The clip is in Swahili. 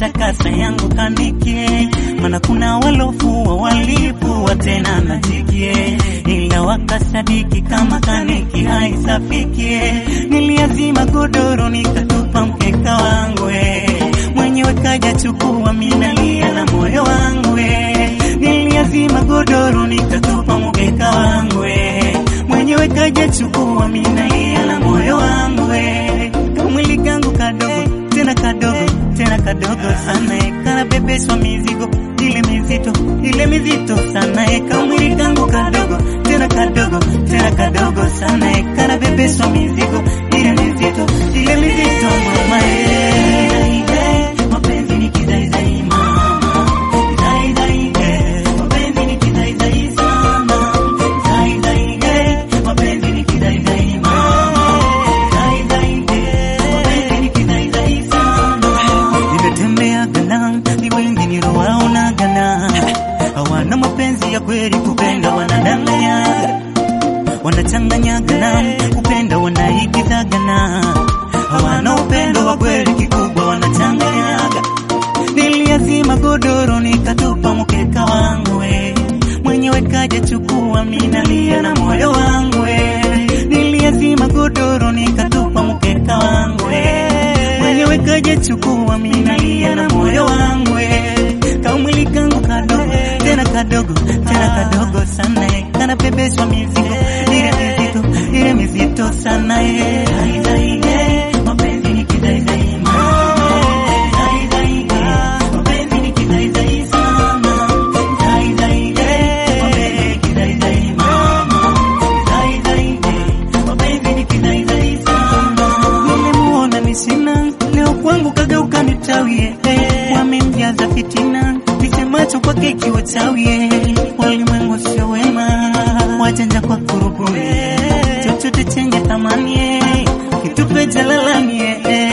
takasa yangu kanike, maana kuna walofua walipua tena najikie, ila wakasadiki kama kaniki haisafikie. Niliazima godoro nikatupa mkeka wangu eh, mwenyewe kaja chukua, minalia na moyo wangu eh. Niliazima godoro nikatupa mkeka wangu eh, mwenyewe kaja chukua, minalia na moyo wangu eh. Kamwili kangu kadogo tena kadogo tena kadogo sana eh, kanabebeshwa mizigo ile mizito ile mizito sana eh, kamwili kangu kadogo tena kadogo tena kadogo sana eh, kanabebeshwa mizigo ile mizito ile mizito mama eh. Mapenzi ni kizaizai mama, kizaizai eh, mapenzi ni kizaizai sana, kizaizai eh, mapenzi ni kizaizai mama, kizaizai eh, mapenzi ni kizaizai sana. Nimetembea Ghana, ni wengi nilowaona Ghana, hawana mapenzi ya kweli, kupenda wanadanganya, wanachanganya Ghana, kupenda wanaigiza Ghana, hawana upendo wa kweli, kikubwa wanachanganyaga. Niliazima godoro nikatupa mkeka wangu we, mwenyewe kaja chukua, minalia na moyo wangu we. Niliazima godoro nikatupa mkeka wangu we, mwenyewe kaja chukua, minalia na moyo wangu we. Kamwili kangu kadogo tena kadogo tena kadogo sana eh, kanabebeshwa mizigo ile mizito ile mizito sana eh. Zaizai, eh, mapenzi ni kizaizai mama. Zaizai, eh, mapenzi ni kizaizai sana. Zaizai, eh, mapenzi ni kizaizai mama. Zaizai, eh, mapenzi ni kizaizai sana. Nimemuona ni sina leo kwangu kageuka nitawie wamemjaza fitina nisemacho kwake ikiwa chawie walimwengu sio wema wajanja kwa kurubuni chochote chenye thamani kitupe jalalani